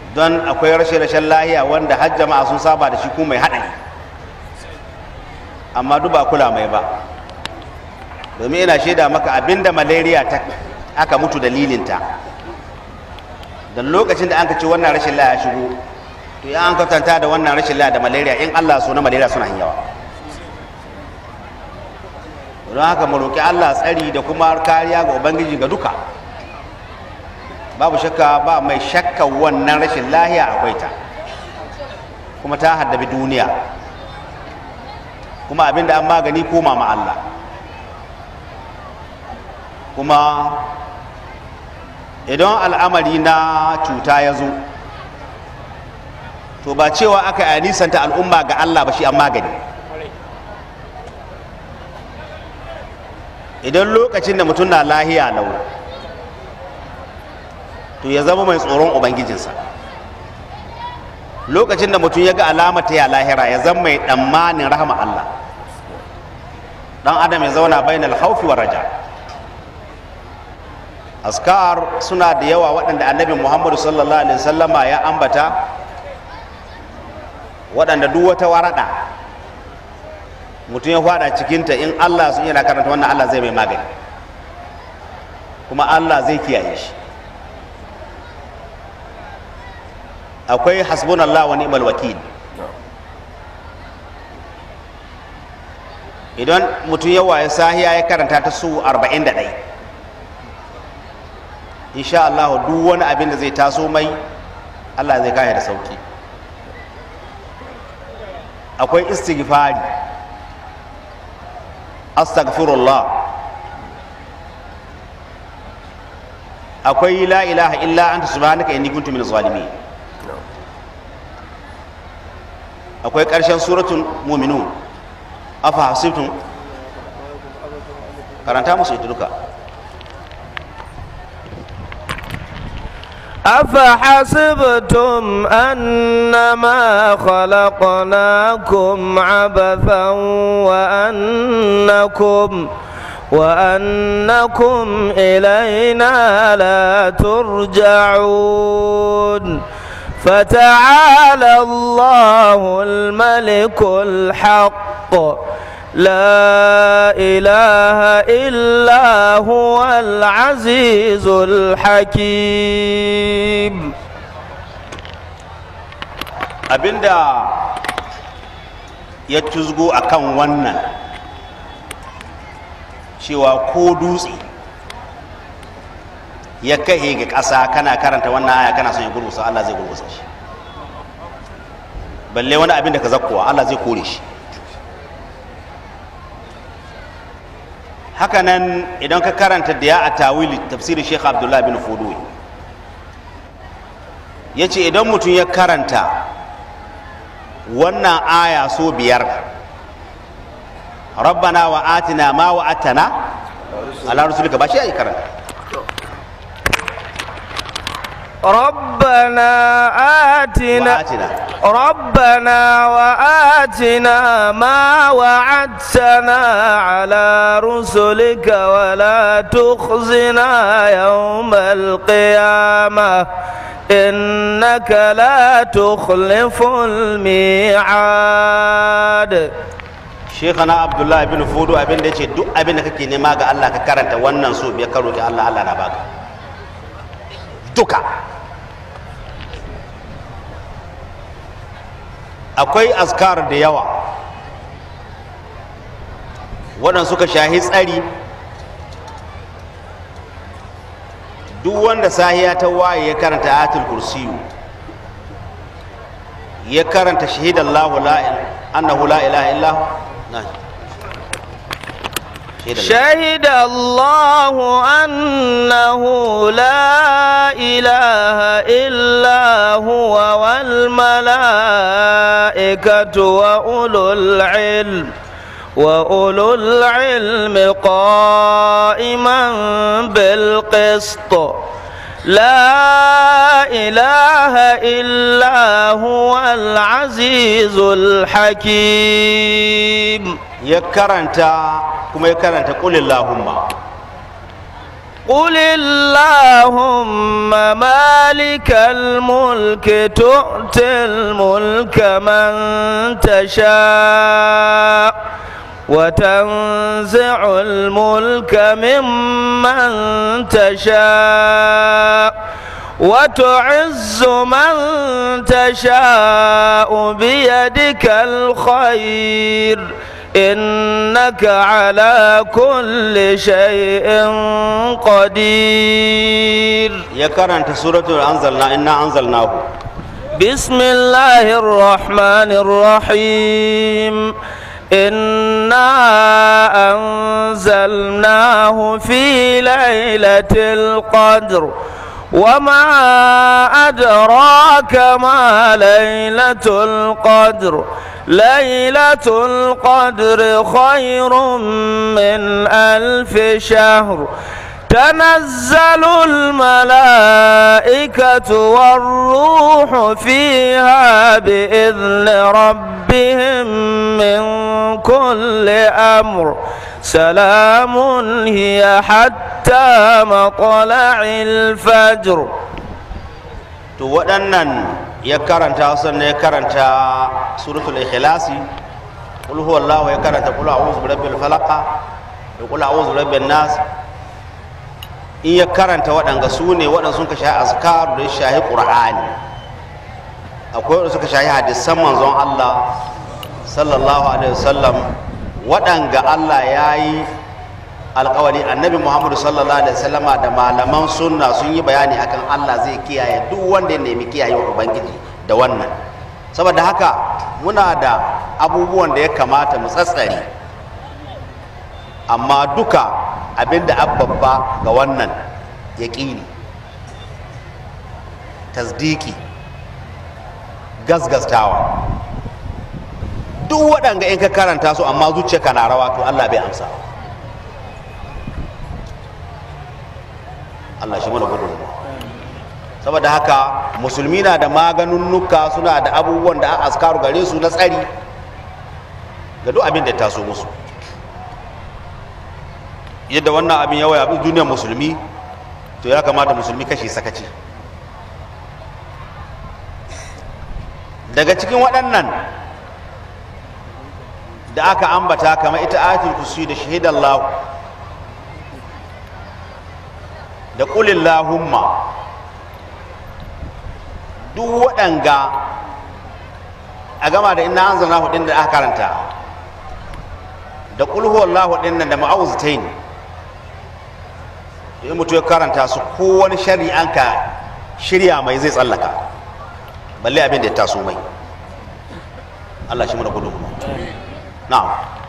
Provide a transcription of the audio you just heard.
don akwai rashin rashin lahiya wanda har jama'a sun saba da shi ko mai haɗari amma duk ba kula mai ba domin ina shaida maka abinda malaria ta aka mutu dalilinta da lokacin da an ka ce wannan rashin lahiya shigo to ya an kwatanta da wannan rashin lahiya da malaria in Allah so na malaria suna yin yawa don haka mu roƙi Allah tsari da kuma kariya ga ubangiji ga duka babu shakka ba mai shakka wannan rashin lahiya akwai ta kuma ta haddabi duniya kuma abinda an magani koma ma Allah kuma idan al'amari na cuta ya zo to ba cewa aka yi nisanta al'umma ga Allah ba shi an magani idan lokacin da mutum na lahiya lau to ya zama mai tsoron ubangijinsa lokacin da mutum ya ga alamar ta ya lahira ya zama mai tsammanin rahama Allah dan adam ya zauna bainal haufi wa raja askar suna da yawa waɗanda annabi muhammadu sallallahu alaihi wasallama ya ambata waɗanda duk wata warada mutum ya fada cikinta in Allah sun yana karanta wannan Allah zai mai magani kuma Allah zai kiyaye shi akwai hasbunallah wa ni'mal wakil idan mutum ya waye sahiya ya karanta ta su 41 insha Allah duk wani abin da zai taso mai Allah zai kaya da sauki akwai istighfari astaghfirullah akwai la ilaha illa anta subhanaka inni kuntu minaz zalimin akwai ƙarshen suratul mu'minun afa hasibtum karanta musu ita duka أفحسبتم أنما خلقناكم عبثا وأنكم وأنكم إلينا لا ترجعون فتعالى الله الملك الحق لا إله إلا هو العزيز الحكيم abinda ya tuzgo akan wannan cewa ko dutse ya kai ga ƙasa kana karanta wannan aya kana son ya gurgusa Allah zai gurgusa shi balle wani abin da ka zakkowa Allah zai kore shi hakanan idan ka karanta da ya a tawili tafsirin Sheikh Abdullah bin Fuduwi ya ce idan mutum ya karanta wannan aya so biyar rabbana wa atina ma wa atana ala rasulika ba shi ya yi karanta ربنا آتنا وآتنا. ربنا وآتنا ما وعدتنا على رسلك ولا تخزنا يوم القيامة إنك لا تخلف الميعاد Shekana Abdullahi bin Fudu abin da ya ce duk abin da kake nema ga Allah ka karanta wannan so biyar karo ki Allah Allah na baka duka akwai askar da yawa waɗanda suka shahi tsari duk wanda sahiya ta waye ya karanta ayatul kursiyu ya karanta shahidallahu la annahu la ilaha illa hu na شهد الله أنه لا إله إلا هو والملائكة وأولو العلم وأولو العلم قائما بالقسط لا إله إلا هو العزيز الحكيم ya karanta kuma ya karanta qulillahumma قل اللهم مالك الملك تؤتي الملك من تشاء وتنزع الملك ممن تشاء وتعز من تشاء بيدك الخير إنك على كل شيء قدير ya karanta suratul anzalna inna anzalnahu بسم الله الرحمن الرحيم إنا أنزلناه في ليلة القدر وما أدراك ما ليلة القدر ليلة القدر خير من ألف شهر تنزل الملائكة والروح فيها بإذن ربهم من كل أمر سلام هي حتى مطلع الفجر to waɗannan ya karanta sannan ya karanta suratul ikhlasi qul huwallahu ya karanta qul a'udhu birabbil falaq da qul a'udhu birabbin nas in ya karanta waɗanga su ne waɗanda sun ka shahi azkar da shahi qur'ani akwai waɗanda suka shahi hadisan manzon Allah sallallahu alaihi wasallam waɗanga Allah ya yi alkawari annabi muhammadu sallallahu alaihi wasallama da malaman sunna sun yi bayani akan Allah zai kiyaye duk wanda ya nemi kiyaye wa ubangiji da wannan saboda haka muna da abubuwan da ya kamata mu tsatsare amma duka abinda babba ga wannan yaƙini tasdiki gasgastawa duk waɗanga in ka karanta su amma zuciyarka na rawa to Allah bai amsa Allah shi mana gudun saboda haka musulmi na da maganunnuka suna da abubuwan da askaru gare su na tsari ga duk abin da ta so musu yadda wannan abin yawa abin duniyar musulmi to ya kamata musulmi kashe sakaci daga cikin waɗannan da aka ambata kamar ita ayatul kursi da shahidallahu da ƙulillahumma duk waɗanga a gama da ina an zana hudin da aka karanta da ƙulhuwallahu ɗin nan da ma'auzitain da in mutu ya karanta su ko wani shari'an ka shirya mai zai tsallaka balle abin da ya taso mai Allah shi mana gudu na'am